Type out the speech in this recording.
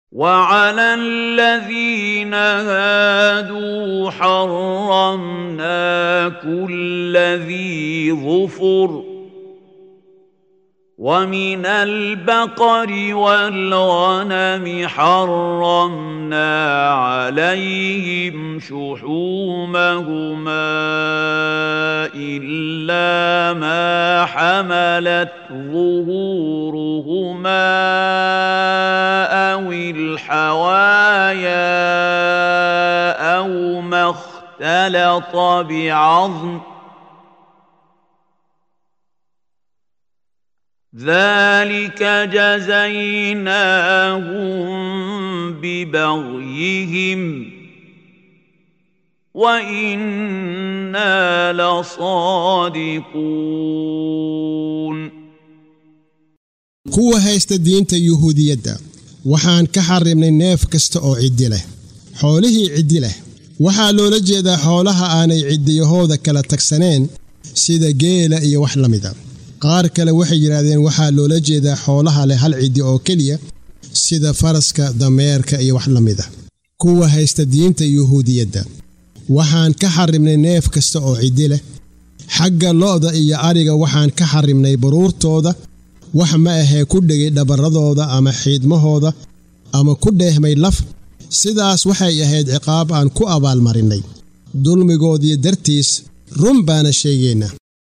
وعلى الذين هادوا حرمنا كل ذي ظفر ومن البقر والغنم حرمنا عليهم شحومهما الا ما حملت ظهورهما او الحوايا او ما اختلط بعظم ذلك جزيناهم ببغيهم وانا لصادقون kuwa haysta diinta yuhuudiyadda waxaan ka xarimnay neef kasta oo ciddi leh xoolihii ciddi leh waxaa loola jeedaa xoolaha aanay ciddiyahooda kala tagsaneen sida geela iyo wax la mida qaar kale waxay yidhaahdeen waxaa loola jeedaa xoolaha leh hal ciddi oo keliya sida faraska dameerka iyo wax la mida kuwa haysta diinta yuhuudiyadda waxaan ka xarimnay neef kasta oo ciddi leh xagga lo'da iyo adhiga waxaan ka xarimnay baruurtooda wax ma ahee ku dhegay dhabarradooda ama xiidmahooda ama ku dheehmay laf sidaas waxay ahayd ciqaab aan ku abaalmarinnay dulmigoodii dartiis run baana sheegaynaa